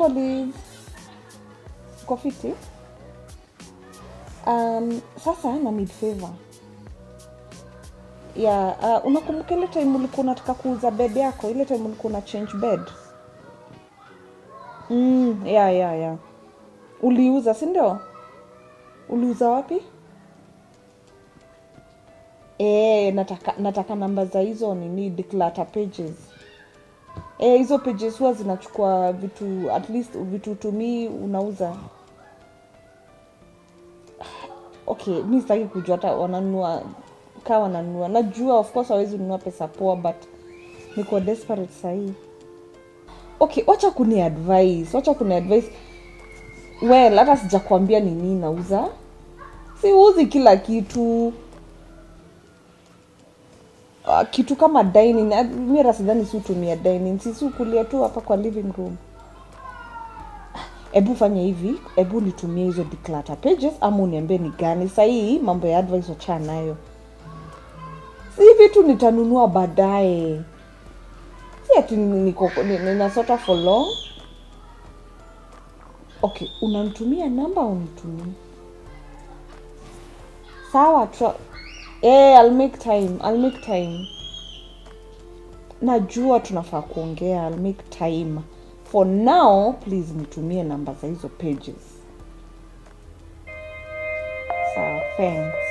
Liz. Uko fiti? Um, sasa na need favor. Ya, uh, unakumbuka ile time ulikuwa unataka kuuza bed yako, ile time ulikuwa una change bed? Mm, ya ya ya. Uliuza, si ndio? Uliuza wapi? Eh, nataka nataka namba za hizo nini declutter pages. Eh, hizo pages huwa zinachukua vitu at least vitu tumii unauza. Okay, mi sitaki kujua hata wananunua kaa wananunua. Najua of course hawezi nunua pesa poa but niko desperate sahii. Okay, wacha kuni advice, wacha kuni advice. Well, hata sijakwambia ni nini nauza. Siuzi kila kitu. Uh, kitu kama dining uh, mi hata sidhani si hutumia dining sisi ukulia tu hapa kwa living room hebu fanya hivi hebu nitumie hizo declutter pages ama uniambie ni gani sahii mambo ya advice wachaa nayo si vitu nitanunua baadaye si ati niko ni- ninasota for long okay unanitumia namba au nitumie sawa tra- eh, I'll make time I'll make time najua tunafaa kuongea I'll make time for now please nitumie namba za hizo pages sawa thanks